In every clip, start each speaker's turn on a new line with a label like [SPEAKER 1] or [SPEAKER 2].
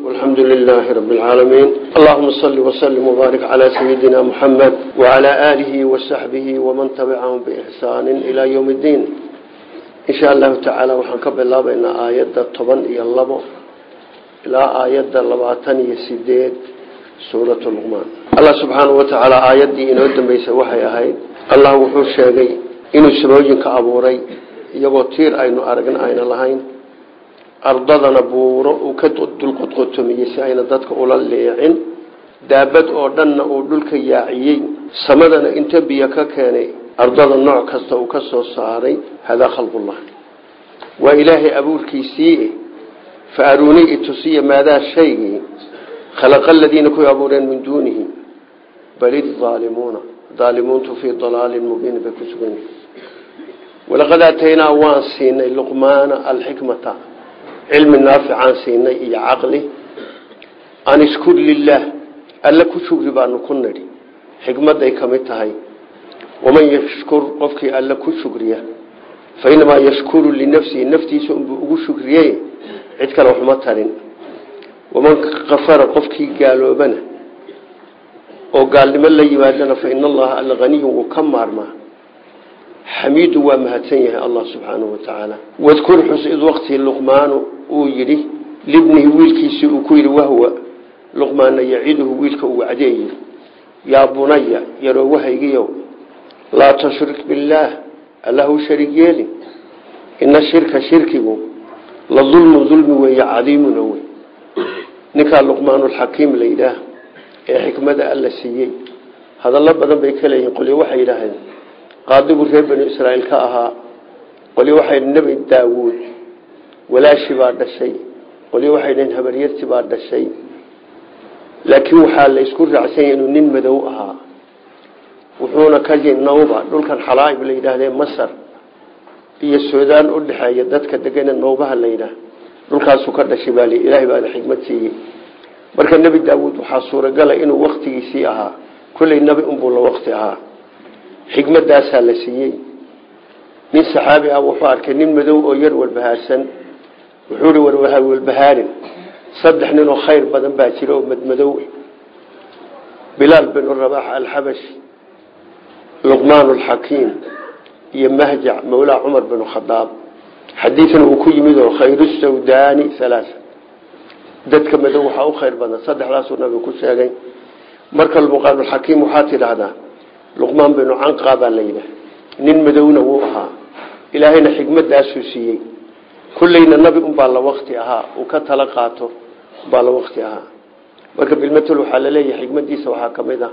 [SPEAKER 1] والحمد لله رب العالمين اللهم صل وسلم وبارك على سيدنا محمد وعلى آله وصحبه ومن تبعهم بإحسان إلى يوم الدين إن شاء الله تعالى وحنكب الله بين آيات الطبن إلى الله إلى آيات اللبعتان يسيدين سورة اللقمان الله سبحانه وتعالى آيات دي إنه دم بيسوحي أهي الله وحوش شاقي إنه سبوجين كأبوري يبو تير أينو أرقن أين اللهين ardadana buuro uu ka dulqodqotomiyey si ayna dadka ula leecin daabad oo dhanna uu dhulka yaaciyey samadana inta biyo ka keenay ardada nooc kasta uu ka soo saaray hadaa khalqullah waa ilaahay abuurkiisii fa aruunii itusiya maadaa shaygii khalaqa aladiina kuwii abuureen min duunihi bal idaalimuuna daalimuuntu fii dalaalin mubiin bay ku sugan yihin walaqad aataynaa waan siinay luqmaana alxikmata cilmi naaficaan siinay iyo caqli an ishkur lilaah alla ku shugri baanu ku nidhi xikmadday ka mid tahay waman yashkur qofkii alla ku shugriya fa inamaa yashkuru linafsihi naftiisa unbuu ugu shugriyey cid kale waxma tarin waman kafara qofkii gaaloobana oo gaalnimo la yimaadana fa ina allaha alla haniyun wuu ka maarmaa xamiidu waa mahadsan yahay allah subxaanahu wa tacaala wadkur xus id waqtii luqmaanu uu yidhi libnihi wiilkiisii uu ku yidhi wahwa luqmaana yaciduhu wiilka uu wacdeeyi yaa bunaya yarowahaygiyow laa tushrik billaah allahu sharig yeelin ina shirka shirkigu la dulmu dulmi weeye cadiimuna wey ninkaa luqmaanulxakiim la yidhaah ee xikmada alla siiyey hadallo badan bay ka leeyihin qolyo waxay yidhaaheen qaadigu reer banu israa'iil ka ahaa qolyo waxay nebi daawuud walaashi baa dhashay qolyo waxay dhaheen habaryarti baa dhashay laakiin waxaa la isku raacsanya inuu nin madow ahaa wuxuuna ka nawba dhulkan xalaaib la yidhaahdee masar iyo suudaan u dhexeeya dadka degane nawbaha la yidhaah dhulkaasuu ka dhashay baa li ilaahay baana xikmad siiyey marka nebi daawuud waxaa suuragala inuu waktigiisii ahaa kolley nebi unbuu la wakti ahaa xikmadaasaa la siiyey nin saxaabi ah wuxuu arkay nin madow oo yar walbahaarsan wuxuu hi warwaha walbahaarin saddex nin oo khayr badan baa jira oo madmadow bilaal binu rabax alxabashi luqmaan alxakiim iyo mahjac mawlaa cumar binu khadaab xadiidna uu ku yimid oo khayru sawdaani halaaa dadka madow waxaa u khayr badan saddexdaasuu nabigu ku sheegay marka luqmaanulxakiim waxaa tidhaahdaa luqmaan binu canqa baa la yidhaah nin madowna wuu ahaa ilaahayna xikmadaasuu siiyey kulleyna nabi unbaa la wakti ahaa uu ka tala qaato baa la wakti ahaa marka bilmatel waxaa laleeyahay xikmadiisa waxaa ka mid ah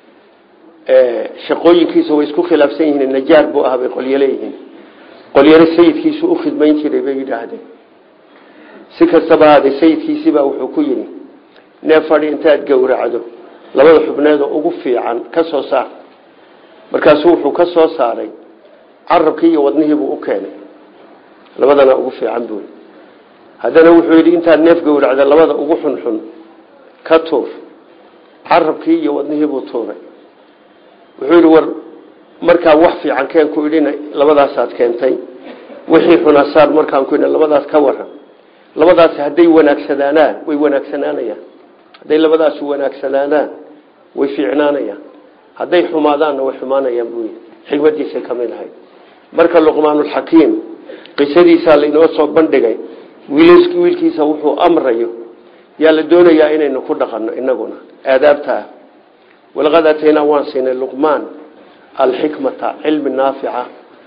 [SPEAKER 1] shaqooyinkiisa way isku khilaafsan yihiin najaar buu ahaa bay qolyo leeyihiin qolyana sayidkiisu u khidmayn jiray bay yidhaahdeen si kastaba haadee sayidkiisibaa wuxuu ku yidhi nee fadhi intaad gowracdo labada xubneedoo ugu fiican ka soo saar markaasuu wuxuu ka soo saaray carabkii iyo wadnihiibuu u keenay labadana ugu fiican buuli haddana wuxuu yidhi intaad neef gowracda labada ugu xunxun ka tuur carabkii iyo wadnihiibuu tuuray wuxuu yidhi war markaa wax fiican keen ku idhina labadaasaad keentay wixii xunaasaar markaan ku idhi labadaas ka waran labadaasi hadday wanaagsanaanaan way wanaagsanaanayaan hadday labadaasu wanaagsanaanaan way fiicnaanayaan hadday xumaadaanna way xumaanayaan buu xikmadiisay ka mid ahay marka luqmaanulxakiim qisadiisaa lainoo soo bandhigay wiilkiisa wuxuu amrayo yaa la doonayaa inaynu ku dhaqanno inaguna aadaabta ah walaqad aataynaa waan siinay luqmaan alxikmata cilmi naafica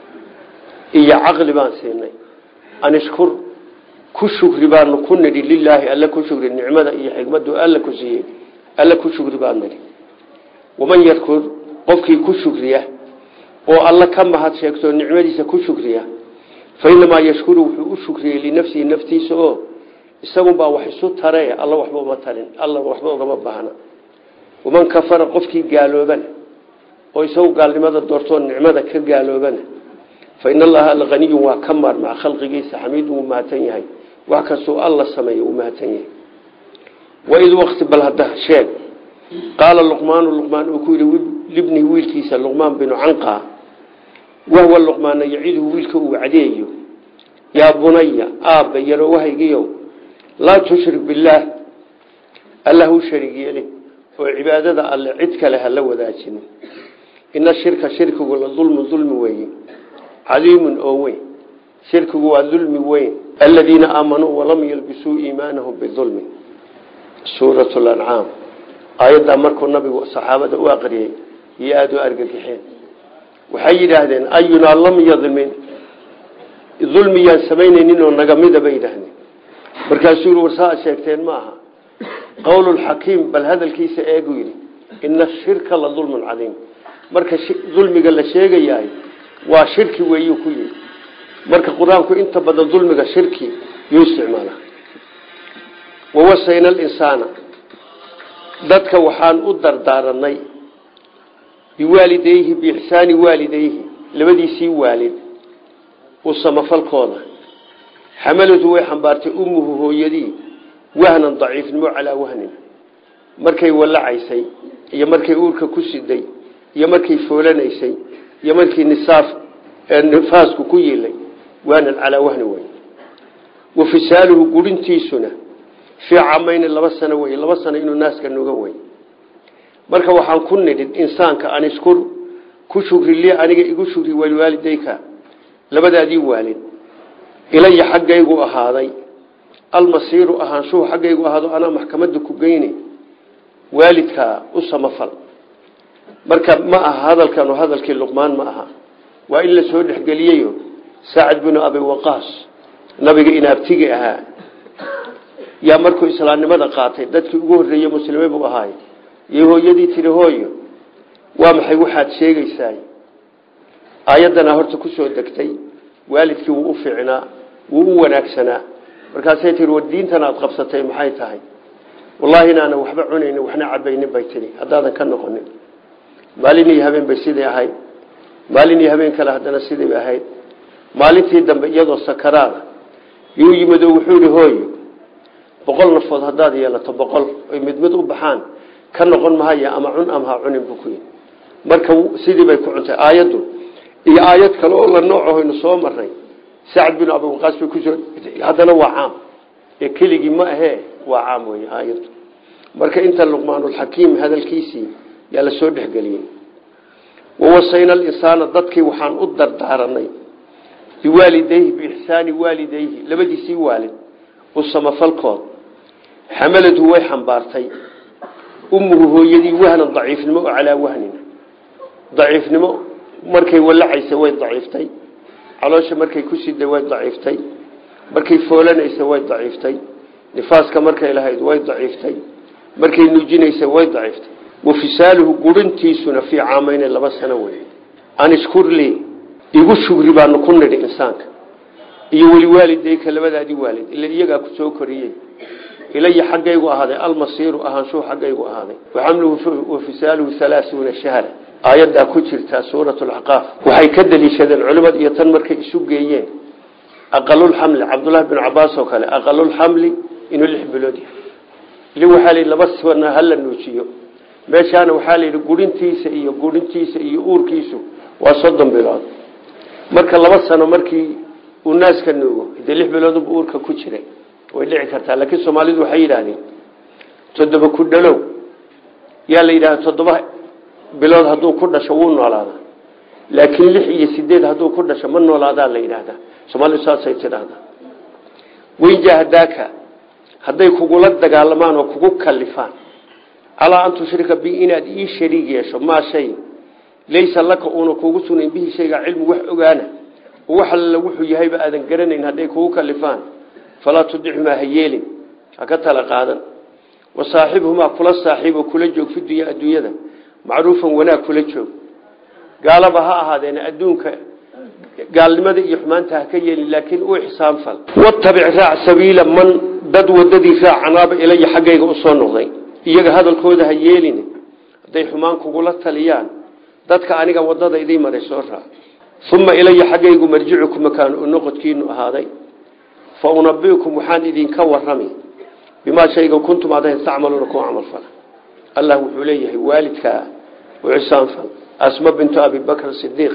[SPEAKER 1] iyo caqli baan siinay anishkur ku shukri baanu ku nidhi lilaahi alla ku shukri nicmada iyo xikmadu alla ku siiyey alla ku shukri baan nidhi waman yarkur qofkii ku shukriya oo alla ka mahad sheegto nicmadiisa ku shukriya fa inamaa yashkuru wuxuu u shukriyey linafsihi naftiisa oo isagunbaa wax isu tare alla waxba uma tarin alla waxba ugama baahna waman kafara qofkii gaaloobana oo isagu gaalnimada doortoo nicmada ka gaaloobana fa ina allaha alhaniyun waa ka maarmaa khalqigiisa xamiidun wuu mahadsan yahay wax kastuu alla sameeya wuu mahadsan yahay waid waqti bal hadda sheeg qaala luqmaanu luqmaan uu ku yidhi libnihi wiilkiisa luqmaan binu canqa wahwa luqmaana yaciduhu wiilka uu wacdeeyo yaa bunaya aabba yarowahaygiyo laa tushrik billaah allah u sharig yeelin oo cibaadada alle cid kale hala wadaajinin ina shirka shirkigu la dulmu dulmi weeye cadiimun oo weyn shirkigu waa dulmi weyn aladiina aamanuu walam yalbisuu iimaanahum bidulmin suurat lancaam aayaddaa markuu nabigu saxaabada u aqriyey iyo aada u argagixeen waxay yidhaahdeen ayunaa lam yadmin dulmiyaan samaynaynin oo nagamida bay yidhaahdeen markaasuu yii warsaa sheegteen ma aha qowlulxakiim bal hadalkiisa eegu yidhi ina shirka la dulmun cadiim marka dulmiga la sheegayahay waa shirki weeyuu ku yidhi marka qur-aanku inta badan dulmiga shirki yuu isticmaala wawasayna alinsaana dadka waxaan u dardaaranay biwaalidayhi biixsaani waalidayhi labadiisii waalid u samafalkooda xamaladu way xambaartay ummuhu hooyadii wahnan daciifnimo calaa wahnin markay wallacaysay iyo markay uurka ku siday iyo markay foolanaysay iyo markii nisaaf nifaasku ku yiilay wahnan calaa wahni wey wa fisaaluhu gurintiisuna fii camayni laba sano wey laba sano inuu naaska nuga wey marka waxaan ku nidhin insaanka an iskur ku shugri li aniga igu shugri waliwaalidayka labadaadii waalid ilaya xaggaygu ahaaday almasiiru ahaanshuhu xaggaygu ahaado anaa maxkamada ku geyni waalidkaa u samafal marka ma aha hadalkanu hadalkii luqmaan ma aha waa in la soo dhexgeliyeyo saacid binu abi waqaas nabiga inaabtigi ahaa yaa markuu islaamnimada qaatay dadkii ugu horreeyey muslime buu ahaay iyo hooyadii tiri hooyo waa maxay waxaad sheegaysaa aayaddana horta ku soo degtay waalidkii wuu u fiicnaa wuu u wanaagsanaa markaasay tihi war diintan aad qabsatay maxay tahay wallaahi inaana waxba cunaynin waxna cabaynin bay tihi haddaadan ka noqonin maalin iyo habeen bay sidai ahayd maalin iyo habeen kale haddana sidai bay ahayd maalintii dambe iyadoo sakaraada yuu yimid oo wuxuu ihi hooyo boqol nafood haddaad yeelato boqol oy mid mid u baxaan ka noqon mahaya ama cun ama ha cunin buu ku yidhi marka sidii bay ku cuntay aayaddu iyo aayad kale oo la noocahoynu soo marnay sacad bin abi waqaas bay kusoo haddana waa caam ee keligii ma ahee waa caam wey aayaddu marka inta luqmaanulxakiim hadalkiisii yaa la soo dhexgeliyey wawasayna alinsaana dadkii waxaan u dardaaranay biwaalidayhi biixsaani waalidayhi labadiisii waalid u samafalkood xamaladu way xambaartay ummuhu hooyadii wahnan daciifnimo oo calaa wahnin daciifnimo markay wallacaysay way daciiftay caloosha markay ku siday way daciiftay markay foolanaysa way daciiftay nifaaska markay lahayd way daciiftay markay nuujinaysay way daciiftay wafisaaluhu gurintiisuna fii caamayne laba sano wey anishkurli igu shugri baanu ku nidhi insaanka iyo weliwaalidayka labadaadii waalid ila iyagaa ku soo koriyey ilaya xaggaygu ahaaday almasiiru ahaanshuhu xaggaygu ahaaday waxamluhu wafisaaluhu halaasuuna shahra aayaddaa ku jirtaa suurat lacqaaf waxay ka daliishadeen culimada iyo tan markay isu geeyeen aqalulxamli cabdullahi bin cabaas oo kale aqalulxamli inuu lix bilood yahay li waxaa la laba sana hala nuujiyo meeshaana waxaa la yidhi gurintiisa iyo gurintiisa iyo uurkiisu waa soddon bilood marka laba sano markii uu naaska nuugo dee lix biloodba uurka ku jiray way dhici kartaa laakiin soomaalidu waxay yidhaahdeen toddoba ku dhalow yaa la yidhahda toddoba bilood hadduu ku dhasho wuu noolaadaa laakiin lix iyo sideed hadduu ku dhasho ma noolaadaa la yidhaahdaa soomaalidu saasay tidhaahdaa weyjahadaaka hadday kugula dagaalamaan oo kugu kalifaan calaa an tushrika bi inaad ii shariig yeesho maa shay laysa laka uuna kugu sugnayn bihi shayga cilmu wax ogaana oo wax alla wuxuu yahayba aadan garanayn hadday kugu kalifaan falaa tudicmaa ha yeelin ha ka tala qaadan wa saaxibhumaa kula saaxiibo kula joog fi dunya adduunyada macruufan wanaag kula joog gaalaba ha ahaadeena adduunka gaalnimada iyo xumaanta ha ka yeelin laakiin u ixsaan fal watabic raac sabiila man dad wadadii raac canaaba ilaya xaggayga usoo noqday iyaga hadalkooda ha yeelin hadday xumaan kugula taliyaan dadka aniga wadada idii maray soo raac uma ilaya xaggaygu marjicukum makaan noqodkiinu ahaaday fa unabiukum waxaan idinka warami bimaa shayga kuntum aadayn tacmaluuna ku camal fala allah wuxuu leeyahay waalidkaa u ixsaan fal asma bintu abi bakr sidiiq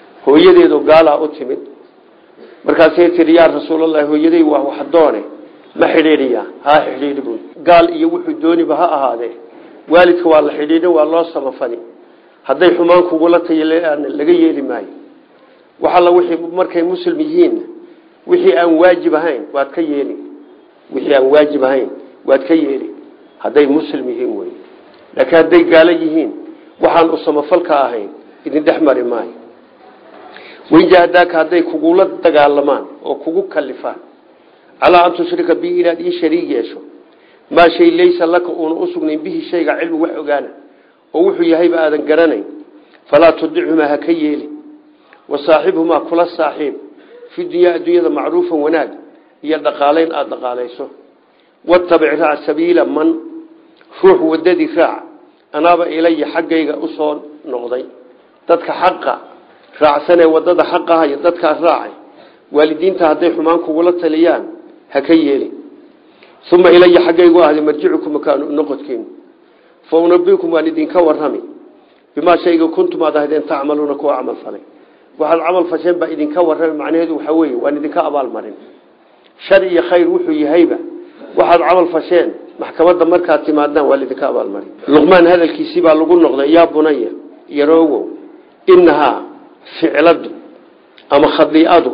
[SPEAKER 1] hooyadeedu gaalaa u timid markaasay tihi yaa rasuulallahi hooyaday waa wax doone ma xidhiidhiyaa haa xidhiidhi buy gaal iyo wuxuu dooniba ha ahaadee waalidka waa la xidhiidhin waa loo samafali hadday xumaan kugula tayalaan laga yeeli maayo wax alla wixii markay muslim yihiin wixii aan waajib ahayn waad ka yeeli wixii aan waajib ahayn waad ka yeeli hadday muslim yihiin wey laakiin hadday gaalo yihiin waxaan u samafalka ahayn idin dhex mari maayo wainjahadaaka hadday kugula dagaalamaan oo kugu kalifaan calaa an tushrika bi inaad ii shariig yeesho maa shay laysa laka uuna usugnayn bihi shayga cilmi wax ogaana oo wuxuu yahayba aadan garanayn falaa tudichumaa ha ka yeeli wa saaxibhumaa kula saaxiib fi dunyaa adduunyada macruufan wanaag iyo dhaqaalayn aada dhaqaalayso watabic raac sabiila man ruux wadadii raac anaaba ilaya xaggayga usoo noqday dadka xaqa raacsanee wadada xaqaha iyo dadkaas raacay waalidiinta hadday xumaan kugula taliyaan ha ka yeeli uma ilaya xaggaygu ahday marjicukum makaanu noqodkiinu fa unabikum waan idinka warrami bimaa shayga kuntum aad ahaydeen tacmaluuna kuwa camal falay waxaad camal fasheen baa idinka warrami macnaheedu waxaa weeye waan idinka abaalmarin shar iyo khayr wuxuu yahayba waxaad camal fasheen maxkamadda markaad timaadaan waa laidinka abaalmarin luqmaan hadalkiisii baa lagu noqday yaa bunaya yaroogow inahaa ficladu ama khadiicadu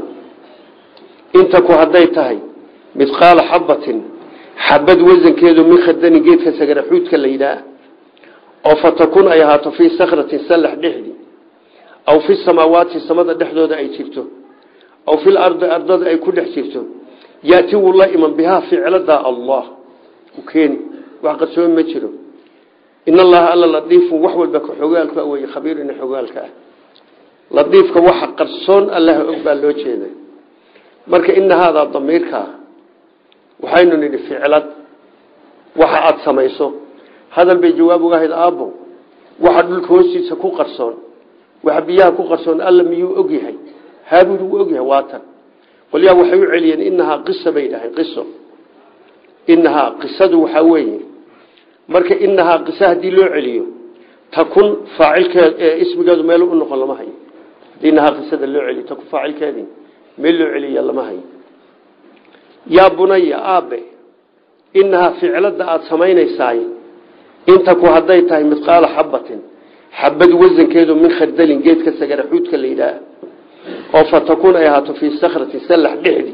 [SPEAKER 1] intaku hadday tahay midqaala xabatin xabad wasankeedu min khadanin geedka sagaraxuudka la yidhaah oo fatakun ay ahaato fii sakratin sallax dhexdii aw fi samaawaati samada dhexdooda ay jirto aw fil ardi ardada ay ku dhex jirto yaati wuu la iman bihaa ficladaa allah u keeni wax qarsoomi ma jiro in allaha alla ladiifun wax walba ka xogaalka wey khabiirina xogaalka ah ladiifka waxa qarsoon allaha og baa loo jeeda marka ina haadaa damiirkaa waxaynu nidhi ficlad waxa aada samayso hadal bay jawaab uga ahayd aabbo waxa dhulka hoostiisa ku qarsoon waxa biyaha ku qarsoon alla miyuu og yahay haabud wuu og yahay waatan qolyaa waxay u celiyeen inahaa qisa bay dhahayn qiso inahaa qisadu waxaa weeye marka inahaa qisa haddii loo celiyo takun faacilkeed ismigeedu meel u noqon lama hayo hadii inahaa qisada loo celiyo takun faacilkeedii meel loo celiya lama hayo yaa bunaya aabe inahaa ficlada aada samaynaysaay intaku hadday tahay midqaala xabatin xabad wasankeedu min khardalin geedka sagaraxuudka la yidhaah oo fatakun ay ahaato fii sakrati sallax dhexdii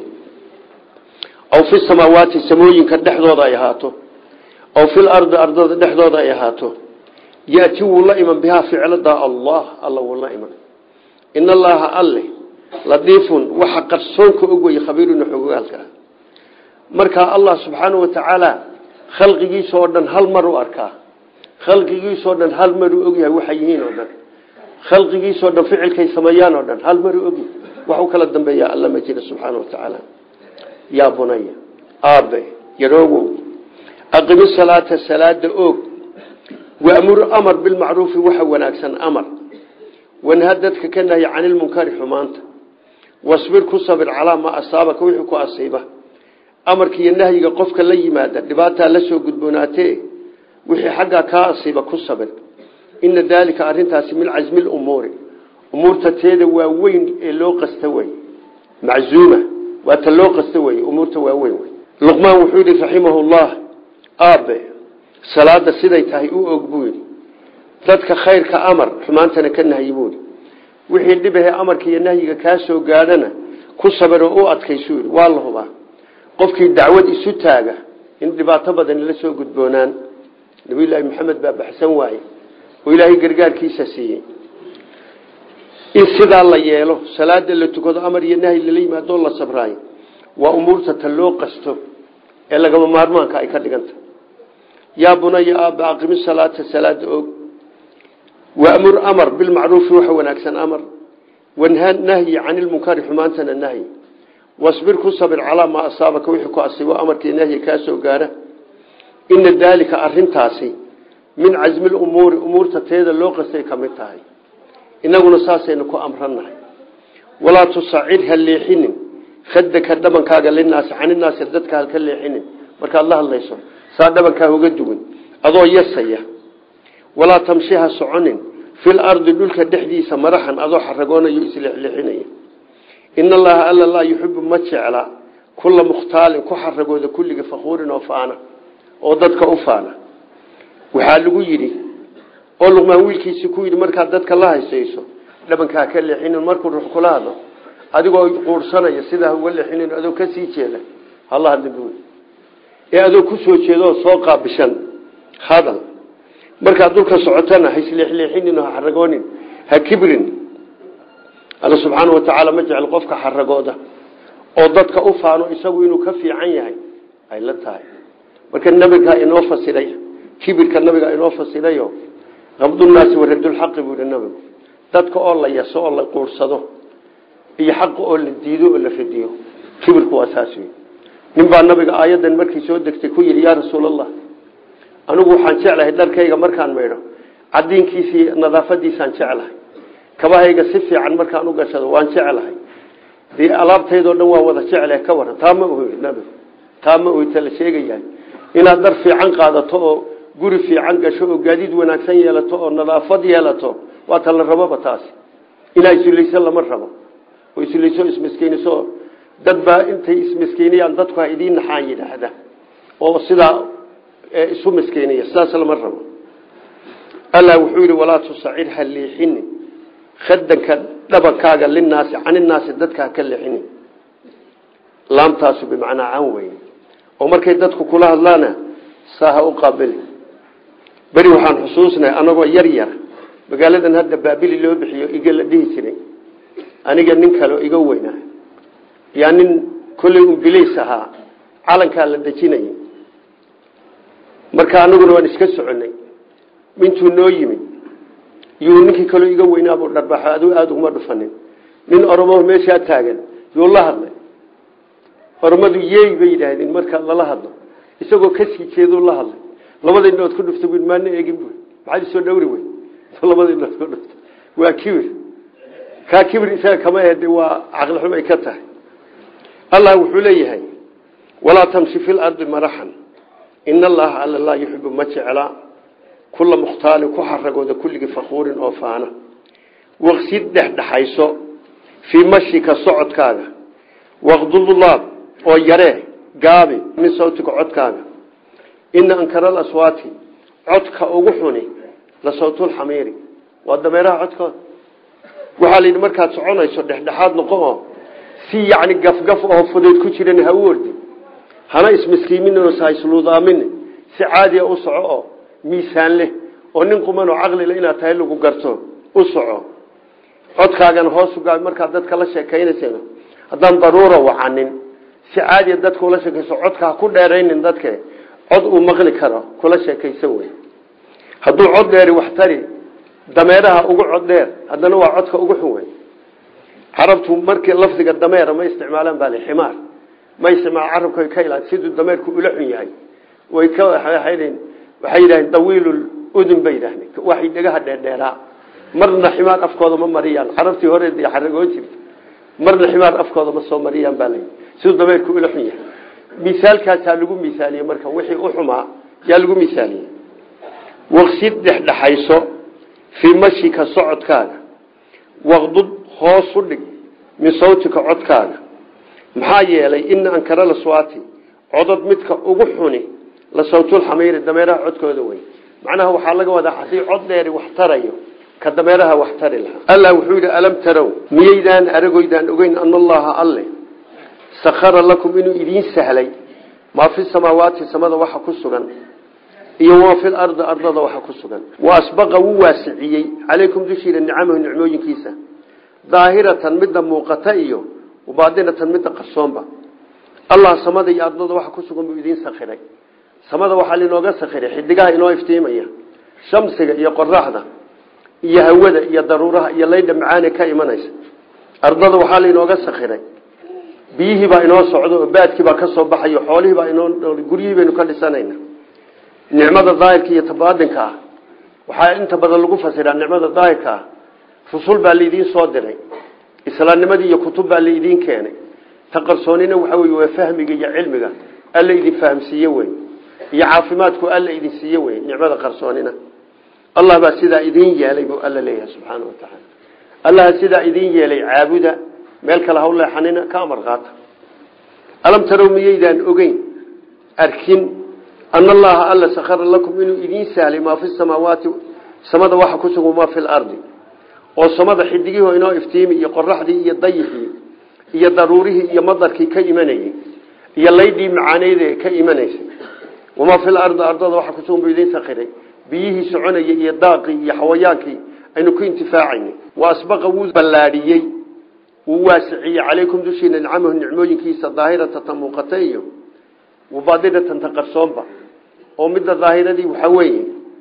[SPEAKER 1] aw fi samaawaati samooyinka dhexdooda ay ahaato aw fil ardi ardada dhexdooda ay ahaato yaati wuu la iman bihaa ficladaa allah alla wuu la iman in allaha alle ladiifun waxa qarsoonka og weye khabiiruna xogogaalka ah markaa allah subxaanau watacaala khalqigiisa oo dhan hal mar u arkaa khalqigiisoo dhan hal maruu ogyahay waxay yihiin oo dhan khalqigiisoo dhan ficilkay sameeyaan oo dhan hal maruu ogyahay wax u kala dambeeya alla ma jira subxaana watacaala yaa bunaya aabe yaroogow aqimi salaata salaada oog waamur amar bilmacruufi waxa wanaagsan amar wanha dadka ka nahya cani lmunkari xumaanta wasbir ku sabir calaa maa asaabaka wixii ku asiiba amarka iyo nahyiga qofka la yimaada dhibaataa la soo gudboonaatee wixii xaggaa kaa asiiba ku sabir ina daalika arintaasi min casmi lumuuri umuurta teeda waa weyn ee loo qasta wey maczuuma waa ta loo qasta wey umuurta waa weyn wey luqmaan wuxuu yidhi raximahullah aabe salaada siday tahay u og buu yidhi dadka khayrka amar xumaantana ka nahyi buu yidhi wixii dhibahe amarka iyo nahyiga kaa soo gaadhana ku sabir oo u adkaysuu yidhi waa la hubaa qofkii dacwad isu taaga in dhibaato badan la soo gudboonaan nabiyullaahi maxamed baa baxsan waaye oo ilaahay gargaarkiisa siiyey in sidaa la yeelo salaada la tukado amar iyo nahyi lala yimaadoo la sabraayo waa umuurta ta loo qasto ee lagama maarmaanka ay ka dhiganta yaa bunaya aaba aqimi salaata salaada og waamur amar bilmacruufi waxa wanaagsan amar wanha nahyi cani lmunkari xumaantana nahyi wasbir ku sabir calaa maa asaabaka wixii ku asiibo amarkii nahyi kaa soo gaara ina daalika arintaasi min casmi lumuuri umuurta teeda loo qastay ka mid tahay inaguna saasaynu ku amrannahay walaa tusacid ha leexinin khadaka dhabankaaga linaasi caninaasi dadka halka leexinin markaad la hadlayso saa dhabankaa uga duwan adoo yasaya walaa tamshi ha soconin fil ardi dhulka dhexdiisa maraxan adoo xaragoonayo isleexleexinaya in allaha alla laa yuxibu ma jecla kulla mukhtaalin ku xaragooda kulliga fakuurin oo faana oo dadka u faana waxaa lagu yidhi oo luqmaan wiilkiisii ku yidhi markaad dadka la haysayso dhabankaa ka leexinin markuu ruux kula hadlo adigoo quursanaya sidaa uga leexinin adoo ka sii jeeda hala hadlin bu ee adoo ku soo jeeda oo soo qaabishan hadal markaad dulka socotana ha isleexleexinin ha xaragoonin ha kibrin alla subxaana wa tacaala ma jecel qofka xaragooda oo dadka u faano isagu inuu ka fiican yahay ay la tahay marka nabiga inoo fasiray kibirka nabiga inoo fasirayo qabdunaasi waradulxaqi buu yihi nabigu dadka oo la yaso oo la quursado iyo xaqa oo la diido oo la radiyo kibirku waa saas wey nin baa nabiga aayadan markii soo degtay ku yidhi yaa rasuulallah anigu waxaan jeclahay dharkayga markaan maydho cadiinkiisii nadaafadiisaan jeclahay kabahayga si fiican markaan u gashado waan jeclahay dee alaabtaydoo dhan waa wada jeclahay ka waran taa ma oy nabigu taa ma oyta la sheegayahay inaad dhar fiican qaadato oo guri fiican gasho oo gaadiid wanaagsan yeelato oo nadaafad yeelato waa ta la raboba taasi inaa isulayso lama rabo oo isulayso ismiskiiniso dad baa intay ismiskiiniyaan dadku ha idiin naxaan yidhaahda oo sidaa isu miskiiniya sidaas lama rabo allah wuxuu yidhi walaa tusacir ha liixini khadanka dhabankaaga linaasi caninaasi dadka ha ka leexini laamtaasu bimacnaa can wey oo markay dadku kula hadlaana saa ha u qaabili beri waxaan xusuusnay anagoo yar yar magaaladan hadda baabili loo bixiyo iga la dhihi jiray aniga nin kaleo iga weynaa yaa nin kolley umbilays ahaa calankaa la dejinayay marka anaguna waan iska soconay intuu noo yimid yuu ninkii kaleo iga weynaabuu dharbaxo adigu aada uguma dhufanin nin oromo meeshaa taagan yuu la hadlay oromadu yeey bay yidhaahdeen marka lala hadlo isagoo kasii jeeduu la hadlay labada indhood ku dhufta bu maana eegin bu maxaad isoo dhawri wey labada indhood ku dhufta waa kibir kaa kibir isaga kama ahde waa caqli xum ay ka tahay allah wuxuu leeyahay walaa tamshi fi lardi maraxan ina allaha alla laa yuxibu ma jecla kula mukhtaalin ku xaragooda kulligii fakuurin oo faana waqsid dhexdhexayso fii mashika socodkaaga waqdudulaab oo yaree gaabi min sawtika codkaaga ina ankara alaswaati codka ugu xuni la sawtulxamiiri waa dameeraha codkooda waxaa la yidhi markaad soconayso dhexdhexaad noqo oo si yacni gafgaf oo fudeyd ku jiran ha u ordi hana ismiskiimin ha isluudaamin si caadiya u soco oo miisaan leh oo nin quman oo caqlile inaad tahay lagu garto u soco codkaagana hoosu gaabi markaad dadka la sheekaynaysana haddaan daruura wacanin si caadiya dadka ula sheekayso codka ha ku dheeraynin dadke cod uu maqli karo kula sheekaysan wey hadduu cod dheeri wax tari dameeraha ugu cod dheer haddana waa codka ugu xun wey carabtu markii lafdiga dameera ma isticmaalaan baa ximaar ma isticmaal carabka ka ilaa siduu dameerku ula xun yahay way ka waxay yidhahdeen dawiilul udun bay yidhahdeen waxay dhagaha dheerdheeraa marna ximaar afkooda ma mariyaan carabtii hore xaragoon jirta marna ximaar afkooda ma soo mariyaan baa layidhi siduu dameerku ula xun yahay misaalkaasaa lagu misaaliyey marka wixii u xumaa yaa lagu misaaliyey waqsid dhexdhexayso fii mashika socodkaaga waqdud hoos u dhig min sawtika codkaaga maxaa yeelay ina ankara laswaati codod midka ugu xuni la sawtulxamiiri dameeraha codkooda wey macnaha waxaa laga wadaa hadii cod dheeri wax tarayo ka dameeraha wax tari lahaa allah wuxuu yidhi alam tarow miyaydaan aragoydaan ogeyn ana allaha alle sakhara lakum inuu idiin sahlay maa fi samaawaati samada waxa ku sugan iyo wamaa fi lardi ardada waxa ku sugan wa asbaqa wuu waasiciyey calaykum dushiina nicamahu nicmooyinkiisa daahiratan midda muuqata iyo baadinatan midda qarsoonba allah samada iyo ardada waxa ku sugan buu idiin sakhiray samada waxaa linooga sakhiray xidigaha inoo iftiimaya shamsiga iyo qoraxda iyo hawada iyo daruuraha iyo laydha macaane ka imanaysa ardada waxaa lainooga sakhiray biyihii baa inoo socdo oo baadkii baa ka soo baxayo xoolihii baa inoo guryihii baynu ka dhisanayna nicmada daahirka iyo tabaadinka ah waxaa inta badan lagu fasiraa nicmada daahirka ah rusul baa laidiin soo diray islaamnimadii iyo kutub baa laidiin keenay ta qarsoonina waxa wey waa fahmiga iyo cilmiga alla idin fahamsiiye wey iyo caafimaadku alla idin siiye wey nicmada qarsoonina allah baa sidaa idin yeelay buu alla leeyahay subxaana wa tacaala allaha sidaa idin yeelay caabuda meel kale ha u leexanina ka amar qaata alam tarow miyaydaan ogeyn arkin ana allaha alla sakhara lakum inuu idiin sahlay maa fi samaawaati samada waxa ku sugan maa fi lardi oo samada xidigihii inoo iftiimi iyo qoraxdii iyo dayixii iyo daruurihii iyo madarkii ka imanayey iyo laydhii macaaneydee ka imanaysay wamaa fi lardi ardada waxa kusugan buu idiin sakiray biyihii soconayay iyo daaqii iyo xawayaankii aynu ku intifaacaynay wa asbaqa wuu ballaadhiyey wuu waasiciyey calaykum dushiina nicamahu nicmooyinkiisa daahirata ta muuqata iyo wabaadinatan ta qarsoonba oo midda daahiradii waxaa weeye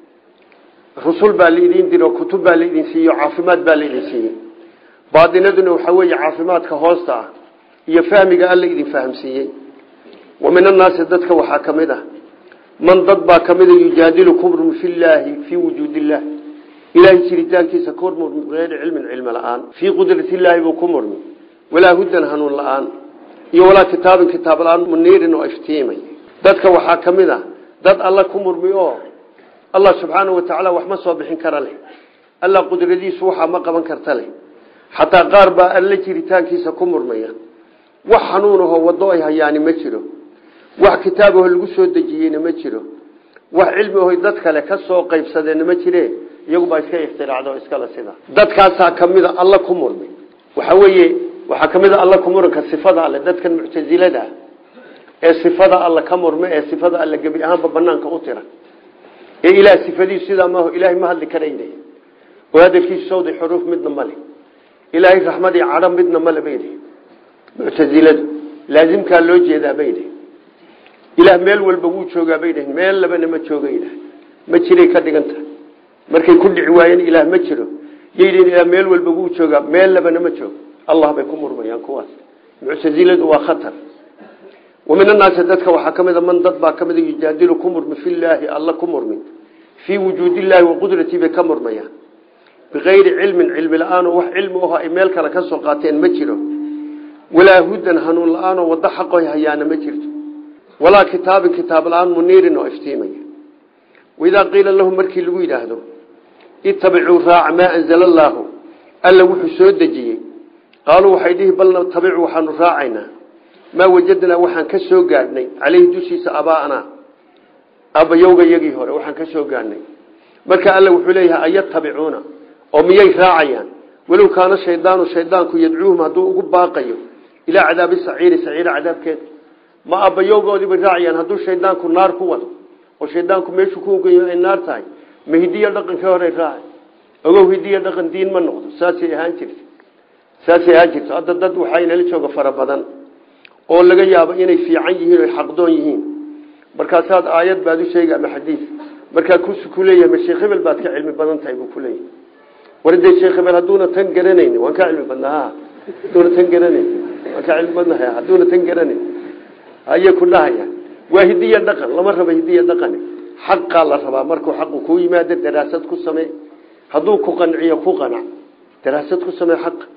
[SPEAKER 1] rusul baa laidin diro kutub baa laidin siiye caafimaad baa laidin siiyey baadinaduna waxaa weeye caafimaadka hoosta ah iyo fahmiga alla idin fahamsiiyey wa min annaasi dadka waxaa ka mid ah man dad baa ka mida yujaadilu kumrum fi llaahi fii wujuudi illah ilaahay jiritaankiisa ku murmi bigayri cilmin cilmi la-aan fii qudratiillaahi buu ku murmi walaa hudan hanuun la-aan iyo walaa kitaabin kitaab la-aan muniirin oo iftiimay dadka waxaa ka mid a dad alla ku murmi oo allah subxaanau watacaala wax ma soo bixin kara leh alla qudradiisu waxaa ma qaban karta leh xataa qaar baa alla jiritaankiisa ku murmaya wax xanuunahoo waddo ay hayaani ma jiro wax kitaabaho lagu soo dejiyeyna ma jiro wax cilmi aho dad kale ka soo qaybsadeenna ma jire iyagubaa iska ikhtiraacdo o iskale sida dadkaasaa kamida alla ku murmi waxa weeye waxaa kamid a alla ku muranka sifada alle dadkan muctasilada ah ee sifada alla ka murme ee sifada alle gebi ahaanba banaanka u tira ee ilaah sifadiisu sidaa maaho ilaahay ma hadli karayna oo hadalkiisu sawdi xuruuf midna male ilaahay raxmad iyo cadho midna male baydi muctasiladu laazimkaa loo jeedaa baydi ilaah meel walba wuu joogaa bay dhaheen meel labana ma jooga ilaah ma jiray ka dhigan tahay markay ku dhici waayeen ilaah ma jiro yayidheen ilaah meel walba wuu joogaa meel labana ma joogo allah bay ku murmayaan kuwaas muctasiladu waa khatar wa min annaasi dadka waxaa ka mid a man dad baa ka mid a yujaadilu ku murmi fillaahi alla ku murmi fii wujuudillaahi wa qudratii bay ka murmayaan bikayri cilmin cilmi la-aan oo wax cilmi aho ay meel kale ka soo qaateen ma jiro walaa hudan hanuun la-aanoo waddo xaqoy hayaana ma jirto walaa kitaabin kitaab la-aan muniirin oo iftiimaya waidaa qiila lahum markii lagu yidhaahdo itabicuu raaca maa anzala allaahu alla wuxuu soo dejiyey qaaluu waxay dhihi bal natabicu waxaanu raacaynaa maa wajadnaa waxaan ka soo gaadhnay caleyhi dushiisa abaa'anaa aabbayowga yagii hore waxaan ka soo gaadhnay marka alla wuxuu leeyahay ayatabicuuna oo miyay raacayaan walow kaana shaydaanu shaydaanku yadcuuhum hadduu ugu baaqayo ilaa cadaabi saciiri saciira cadaabkeeda ma aabbayowgoodiibay raacayaan hadduu shaydaanku naar ku wado oo shaydaanku meeshuu ku ogayo ay naar tahay ma hidiya dhaqankii hore raacay ogow hidiya dhaqan diin ma noqdo saasay ahaan jirta saasay ahaan jirto hadda dad waxaa inala jooga fara badan oo laga yaabo inay fiican yihiin o xaqdoon yihiin markaasaad aayad baad u sheegi ama xadiis markaa kusu ku leeyahay ma sheekh hebel baad ka cilmi badan tahay buu kuleeyahay war dee sheekh hebel hadduuna tan garanayn waan ka cilmi badnaa hadduuna tan garanayn waan ka cilmi badnahay hadduuna tan garanayn ayay ku dhahayaan waa hidiya dhaqan lama rabo hidiya dhaqani xaqaa la rabaa markuu xaqu kuu yimaado daraasad ku samee hadduu ku qanciyo ku qanac daraasad ku samee xaqa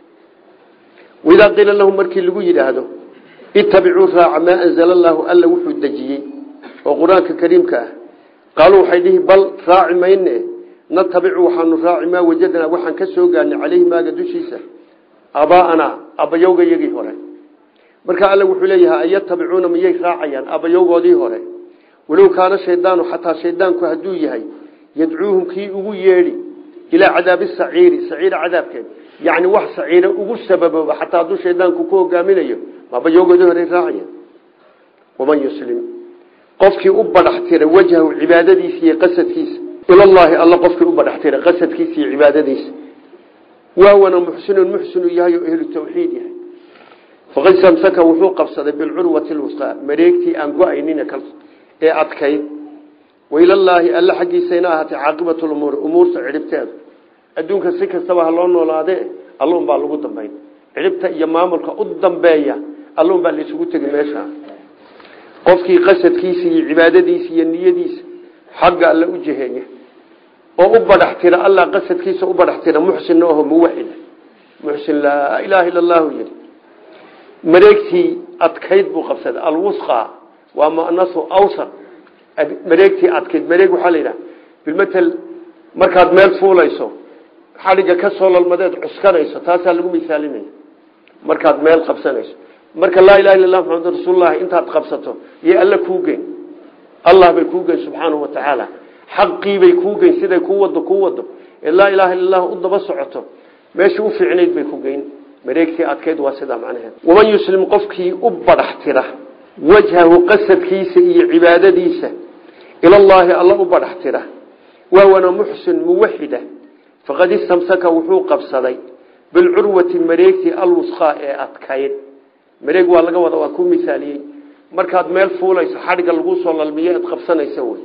[SPEAKER 1] waidaa qiila lahum markii lagu yidhaahdo itabicuu raaca maa anzala allaahu alla wuxuu dejiyey oo qur-aanka kariimka ah qaaluu waxay dhihi bal raaci mayne natabicu waxaanu raaci maa wajadnaa waxaan ka soo gaarnay caleyhi maaga dushiisa abaa'anaa abbayowga yagii hore marka alle wuxuu leeyahay ayatabicuuna miyay raacayaan abbayowgoodii hore walow kaana shaydaanu xataa shaydaanku hadduu yahay yadcuuhum kii ugu yeedhi ilaa cadaabi saciiri saciira cadaabkeed yacni wax saciira ugu sababooba xataa hadduu shaydaanku ku hogaaminayo maabayowgoodii hore raacayaan waman yuslim qofkii u badhax tiray wajhahu cibaadadiisa iyo qasadkiisa ilallaahi alla qofkii u badhax tiray qasadkiisa iyo cibaadadiisa wawana muxsinun muxsinu yahay oo ehlu tawxiid yahay faqad samsaka wuxuu qabsaday bilcurwati lwusqaa mareegtii aan go-aynin ee adkayd wailallaahi alla xaggiisayna ahaatay caaqibatu lumuuri umuurta cidhibteedu adduunka si kastaba ha loo noolaadee allun baa lagu dambayn cidhibta iyo maamulka u dambeeya allun baa laisugu tegi meesha qofkii qasadkiisa iyo cibaadadiisa iyo niyadiisa xagga alla u jiheeya oo u badhax tira alla qasadkiisa u badhax tira muxsinna aho muwaxida muxsin laa ilaaha illa allahu yidhi mareegtii adkayd buu qabsaday alwusqa waa munasu awsar mareegtii adkayd mareeg waxaa la yidhaha bilmatel markaad meel fuulayso xadhigga ka soo lalmadeed cuskanayso taasaa lagu misaalinaya markaad meel qabsanayso marka laa ilaha illa lah maxamedun rasuululahi intaad qabsato iyo alla kuu geyn allah bay kuu geyn subxaanahu wa tacaala xaqiibay kuu geyn siday kuu wado kuu wado ee laa ilaha illa lah u daba socoto meeshii u fiicnayd bay ku geyn mareegtii adkayd waa sidaa macnaheed waman yuslim qofkii u badhax tira wajhahu qasadkiisa iyo cibaadadiisa ilallaahi alla u badhax tira wahwana muxsin muwaxida faqad istamsaka wuxuu qabsaday bilcurwati mareegtii alwusqaa ee adkayd mareeg waa laga wada waa ku misaaliyey markaad meel fuulayso xadhigga lagu soo lalmiyo ad qabsanaysa wey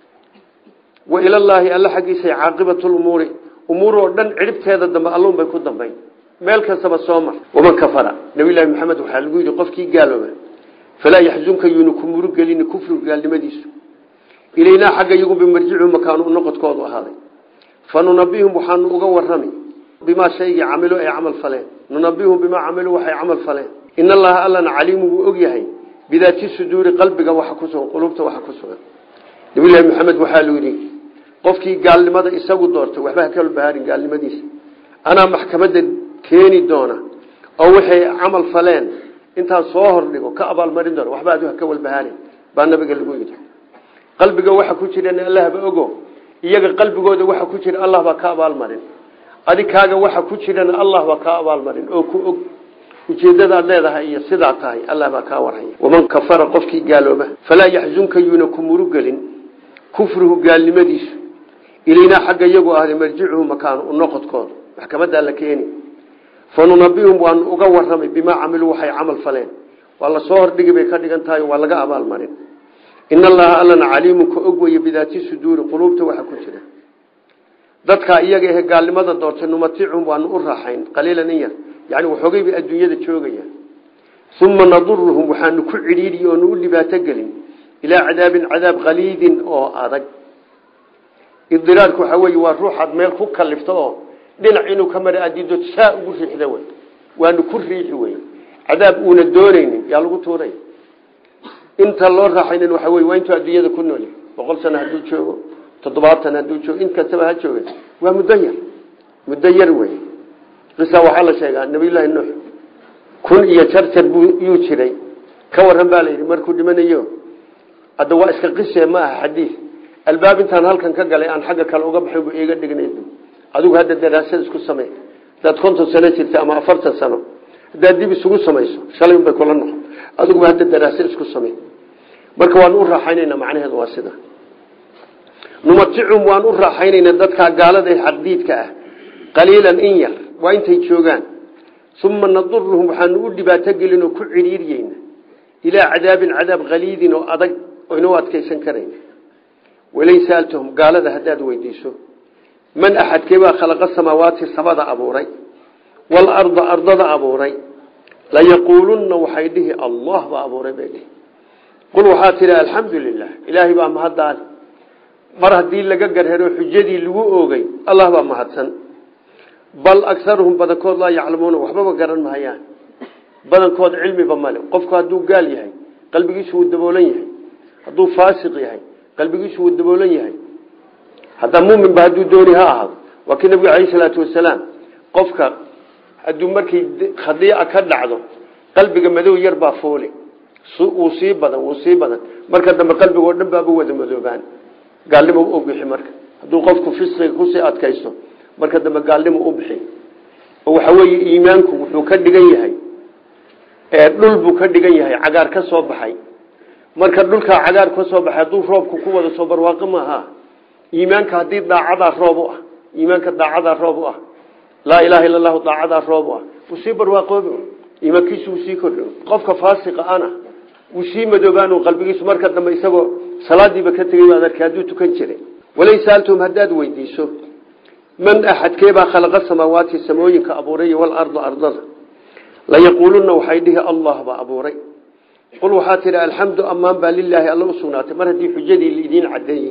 [SPEAKER 1] wa ilallaahi alla xaggiisa caaqibatumuuri umuur oo dhan cidhibteeda dambe allun bay ku dambayn meel kastaba soo mar waman kafara nabiylahi maxamed waxaa lagu yidhi qofkii gaalooba falaa yaxzunka yuuna ku murugelini kufrigu gaalnimadiisu ilaynaa xagga iyagu bimarjicu makaanu noqodkoodu ahaaday fa nunabihum waxaanu uga warami bimaa shaygii camilu ay camal faleen nunabihum bimaa camilu waxay camal faleen in allaha allana caliimu wuu og yahay bidaati suduuri qalbiga waxa ku sugan qulubta waxa ku sugan nabiylahi maxamed waxaa lu yidhi qofkii gaalnimada isagu doortay waxba ha kala bahaarin gaalnimadiisa anaa maxkamadda keeni doona oo waxay camal faleen intaan soo hordhigo ka abaalmarin doona waxba adu ha ka walbahaarin baa nabiga lagu yidhi qalbiga waxa ku jiran allahba ogo iyaga qalbigooda waxa ku jira allah baa ka abaalmarin adikaaga waxa ku jirana allah baa ka abaalmarin oo ku og ujeedadaad leedahay iyo sidaa tahay allah baa kaa warhaya waman kafara qofkii gaalooba falaa yaxzunka yuuna ku murugelin kufruhu gaalnimadiisu ilaynaa xagga iyagu ahday marjicuhu makaanu u noqodkooda maxkamadaa la keeni fa nunabihum waanu uga waramay bimaa camiluu waxay camal faleen waa lasoo hordhigi bay ka dhigan tahay waa laga abaalmarin in allaha allana caliimun ka og weye bidaati suduuri quluubta waxa ku jira dadkaa iyaga ahe gaalnimada doortay numatichum waanu u raaxayn qaliilan in yar yani waxoogay bay adduunyada joogayaan uma naduruhum waxaanu ku cidhiidhi oonu u dhibaato gelin ilaa cadaabin cadaab qaliidin oo adag idiraarku waxaa wey waa ruuxaad meel ku kalifto oo dhinac inuu ka mara adido saa ugu riixda wey waanu ku riixi wey cadaab uuna doonaynin yaa lagu tuuray inta loo raaxaynin waxa wey waa intuu adduunyada ku nool boqol sano hadduu joogo toddobaatan hadduu joogo in kastaba ha jooga waa muddo yar muddo yar wey qisa waxaa la sheegaa nabiyullaahi nuux kun iyo jarjar buu yuu jiray ka waran baa la yidhi markuu dhimanayo hadda waa iska qise ma aha xadiis albaab intaan halkan ka galay aan xagga kale uga baxin bu iiga dhignay adigu hadda daraasad isku samey hadaad konton sano jirta ama afartan sano haddaad dib isugu samayso shalay unbay kula noqon adiguba hadda daraasad isku samey marka waanu u raaxaynayna macnaheedu waa sida numaticum waan u raaxaynayna dadkaa gaalada ee xaqdiidka ah qaliilan in yar waa intay joogaan uma naduruhum waxaanu u dhibaato gelin oo ku cidhiiryeyna ilaa cadaabin cadaab qaliidin oo adag oyna u adkaysan karayn walain saaltahum gaalada haddaad weydiiso man axadkeebaa khalaqa samaawaati samada abuuray waalarda ardada abuuray layaquulunna waxay dhihi allah baa abuuray bay dhihi qul waxaa tidhi alxamdu lilah ilaahay baa mahaddaale mar haddii laga garhero xujadii lagu oogay allah baa mahadsan bal agaruhum badankood laa yaclamuuna waxbaba garan mahayaan badankood cilmiba male qofku hadduu gaal yahay qalbigiisu wuu daboolan yahay hadduu faasiq yahay qalbigiisu wuu daboolan yahay haddaa muminba hadduu dooni ha ahaado waa kii nabigu alayh salaatu wasalaam qofka hadduu markay khadiica ka dhacdo qalbiga madow yar baa foole wuu sii badan wuu sii badan marka dambe qalbigoo dhan baaba wada madoobaan gaalnimo u bixi marka hadduu qofku fisqiga kusii adkaysto marka dambe gaalnimo u bixi oo waxa weeye iimaanku wuxuu ka dhigan yahay dhul buu ka dhigan yahay cagaar ka soo baxay marka dhulkaa cagaar ka soo baxay hadduu roobku ku wada soo barwaaqo maaha iimaanka haddii daacadaa roob u ah iimaanka daacadaa roob u ah laa ilaha illa allahu daacadaa roob u ah wuu sii barwaaqoobi iimaankiisu wuu sii kordhi qofka faasiqa ana wuu sii madoobaan qalbigiisu marka dambe isagoo salaadiiba ka tegay baad arkay hadduu tukan jiray walay saaltum haddaad weydiiso man axadkeebaa khalaqa samaawaati samooyinka abuuray walarda ardada layaquuluna waxay dhihi allah baa abuuray qul waxaa tidhi alxamdu ammaan baa lilaahi alla u sugnaatay mar haddii xujadii laidiin cadeeyey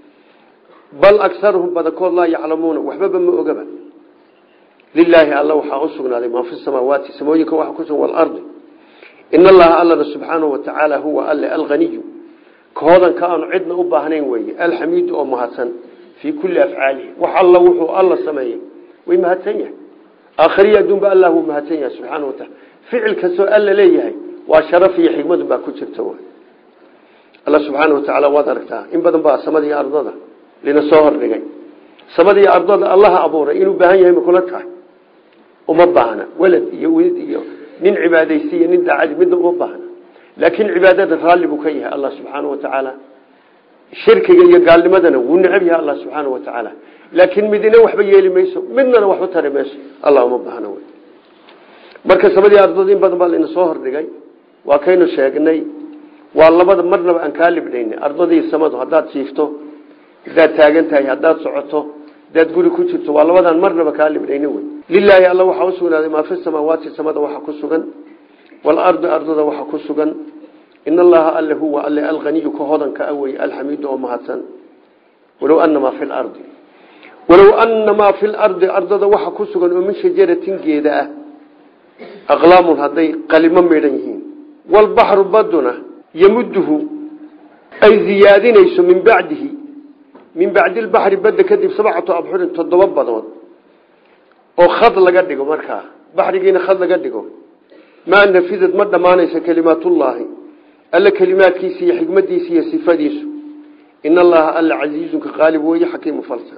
[SPEAKER 1] bal agaruhum badankood laa yaclamuuna waxbaba ma ogaba lilaahi alla waxaa u sugnaaday maa fi samaawaati samooyinka waxa kusugan walardi in allaha allana subxaanahu watacaala huwa alle alaniyu kahoodanka aanu cidna u baahnayn weeye alxamiidu oo mahadsan fii kulli afcaalihi wax alla wuxuu alla sameeyey way mahadsan yahay aakhriya adduunba allah wuu mahadsan yahay subxaana wataala ficil kastoo alla leeyahay waa sharaf iyo xikmadu baa ku jirta wy alla subxaana watacaala waad aragtaa in badan baa samada iyo ardada lina soo hordhigay samada iyo ardada allaha abuuray inuu baahan yahay ma kula tahay uma baahna walad iyo wilid iyo nin cibaadaysi iyo nin daacadi midna uma baahna laakiin cibaadada raalli buu ka yahay allah subxaana wa tacaala shirkiga iyo gaalnimadana wuu necab yahay allah subxaana wa tacaala laakiin midina waxba yeeli mayso midnana waxba tari mayso allah uma baahna wy marka samadii ardada in badan baa laina soo hordhigay waa kaynu sheegnay waa labada marnaba aan kaa libdhayna ardadii samadu haddaad jiifto hadaad taagan tahay haddaad socoto hadaad guri ku jirto waa labadaan marnaba kaa libdhayna wey lilaahi alla waxaa usugnaaday maa fi samaawaati samada waxa ku sugan waalardi ardada waxa ku sugan in allaha alle huwa alle alaniyu ka hodanka awey alxamiidu oo mahadsan walow anamaa fi lardi walow anamaa fi lardi ardada waxa ku sugan oo min shajaratin geeda ah aqlaamun hadday qalimo midhan yihiin walbaxru baduna yamuduhu ay ziyaadinayso min bacdihi min bacdi lbaxri badda kadib sabcatu abxurin toddoba badood oo khad laga dhigo markaa baxrigiina khad laga dhigo maa nafidad ma dhammaanaysa kelimaatullaahi alla kelimaadkiisa iyo xikmadiisa iyo sifadiisu in allaha alla casiizunka qaalib weeye xakiimu falsan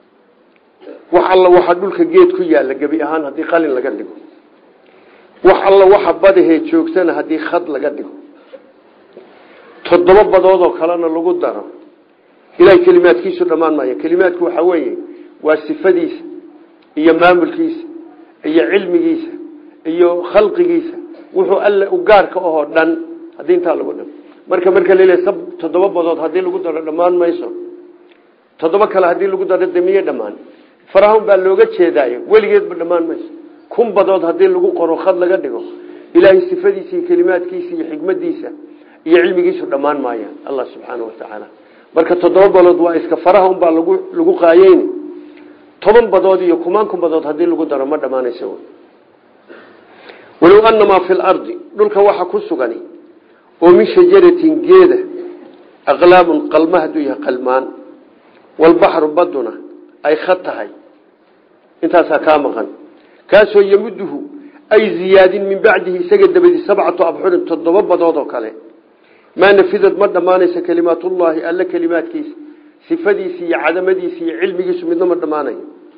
[SPEAKER 1] wax alla waxa dhulka geed ku yaalla gebi ahaan haddii qalin laga dhigo wax alla waxa badahee joogtana haddii khad laga dhigo toddoba badoodoo kalena lagu daro ilahay kelimaadkiisu dhammaan maayo kelimaadku waxaa weeye waa sifadiisa iyo maamulkiisa iyo cilmigiisa iyo khalqigiisa wuxuu alle u gaarka ahoo dhan haddii intaa lagu dham marka marka laleeya sab toddoba badood haddii lagu daro dhammaan mayso toddoba kale haddii lagu daro de miye dhammaan farahun baa looga jeedaayo weligeedba dhammaan mayso kun badood haddii lagu qoro khad laga dhigo ilaahay sifadiisa iyo kelimaadkiisa iyo xikmadiisa iyo cilmigiisu dhammaan maaya allah subxaana watacaala marka toddoba badood waa iska faraha unbaa lagu lagu qaayeyn toban badood iyo kumaan kun badood haddii lagu daro ma dhammaanaysa walow anamaa fi lardi dhulka waxa ku sugani oo min shajaratin geeda aqlaamun qalma hadduu yahay qalmaan walbaxru baduna ay khad tahay intaasaa kaa maqan kaasoo yamuduhu ay ziyaadin min bacdihi isaga dabadi sabcatu abxurin toddoba badood oo kale maa nafidad ma dhammaanaysa kelimaatullaahi alla kelimaadkiisa sifadiisa iyo cadamadiisa iyo cilmigiisu midna ma dhammaanayo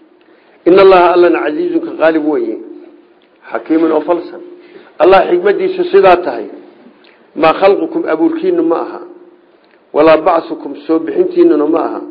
[SPEAKER 1] in allaha allana casiizunka qaalib weye xakiimun oo falsan allah xikmadiisu sidaa tahay maa khalqukum abuurkiinu ma aha walaa bacsukum soo bixintiinuna ma aha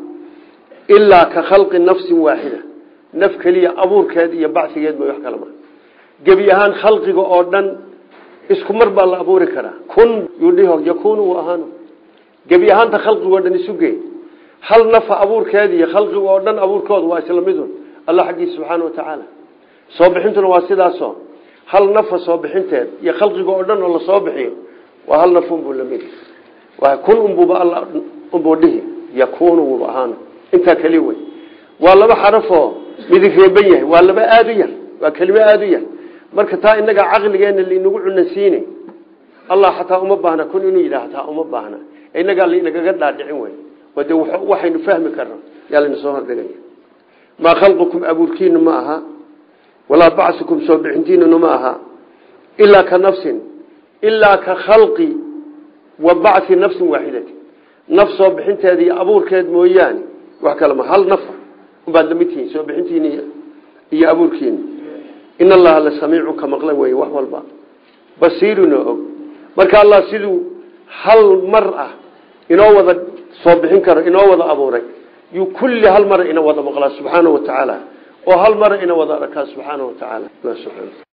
[SPEAKER 1] ilaa ka khalqi nafsin waaxida naf keliya abuurkeed iyo bacsigeed may wax kala maa gebi ahaan khalqiga oo dhan isku mar baa la abuuri karaa kun yudhiho yakunu u ahaano gebi ahaanta khalqigoo dhan isugey hal nafa abuurkeed iyo khalqiga oo dhan abuurkooda waa isla midun allah xaggiisa subxaana watacaala soo bixintuna waa sidaaso hal nafa soo bixinteed iyo khalqiga oo dhan oo lasoo bixiyo waa hal naf unbuu lamid kun unbuuba alla unbuu dhihi yakunu wuuba ahaano intaa keli wey waa laba xarafoo midig reeban yahay waa laba aada u yar waa kelimo aada u yar marka taa inaga caqligeena lainagu cunansiine allah xataa uma baahna kun inuu yidhaah taa uma baahna inagaa lainagaga dhaadhicin wey de waxaynu fahmi karno yaa layna soo hordhigaya maa khalqukum abuurkiinu ma aha walaa bacsukum soo bixintiinuna ma aha ilaa ka nafsin ilaa ka khalqi wa bacsi nafsin waaxidati naf soo bixinteeda iyo abuurkeed mooyaane wax kale ma hal nafa ubaad lamid tihiin soo bixintiini iyo abuurkiina in allaha la samiicu ka maqla wey wax walba basiiruna og marka allah siduu hal mar ah inoo wada soo bixin karo inoo wada abuuray yuu kulli hal mara ina wada maqlaa subxaana wa tacaala oo hal mara ina wada arkaa subxaana wa tacaala